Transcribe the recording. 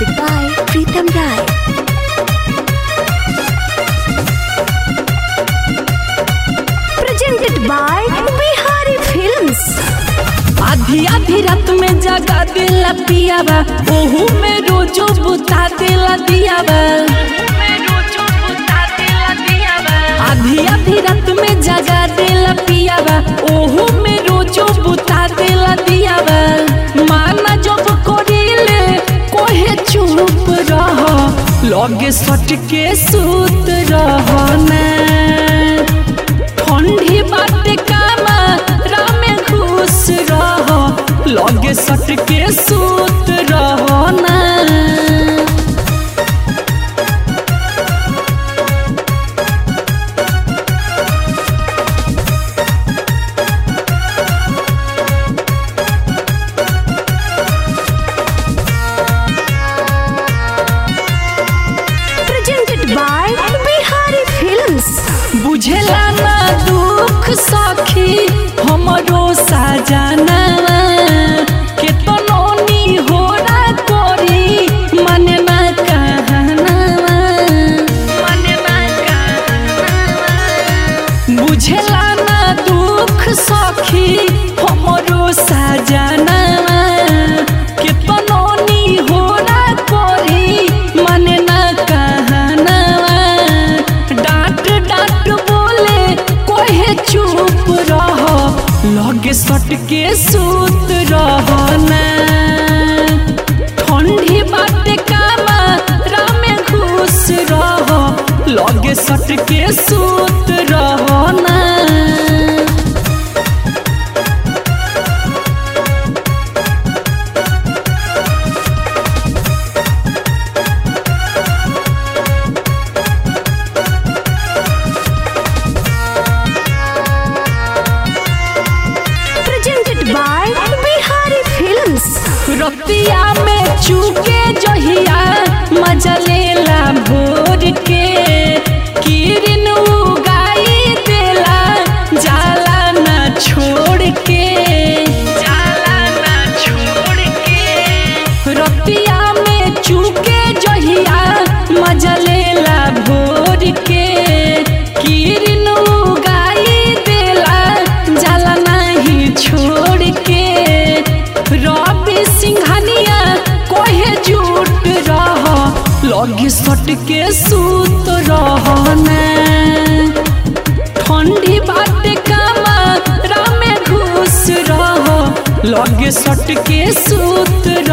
Music by Pritam Rai. Presented by Bihari Films. आधी आधी रात में जगा दिला पियाबा ओहू में रोजो बुता दिला दियाबा आधी आधी रात में जगा दिला पियाबा ओहू में रोजो बुता दिला दियाबा माना जब करिले कोहे चुप रह लगे सट के सूत रह ना ठंडी बाटे कामा रामे खुश रह लगे सट के सूत रह ना Presented by Bihari Films. बुझेला ना दुख सखी हमरो साजना के तो नोनी हो ना कोरी मने ना कहना मने ना कहना बुझेला ना दुख सखी हमरो साजना के तो नोनी हो ना कोरी मने ना कहना डांट डांट बोले कोहे चुप रह लगे सट के सूत रह ना ठंडी बाटे कामा रामे खुश रह लगे सट के सूत रह ना Presented by Bihari Films. रतिया में चूके जहिया मजा लेला भोर के किरण उगाई देला जाला ना छोड़ के जाला ना छोड़ के रतिया में चूके जहिया मजा लेला भोर के किरण उगाई देला जाला नहीं छोड़ के रवि सिंघानिया कोहे झूठ रह लगे सट के सूत रह ना ठंडी बाटे कामा रामे घुस रह लगे सट के सूत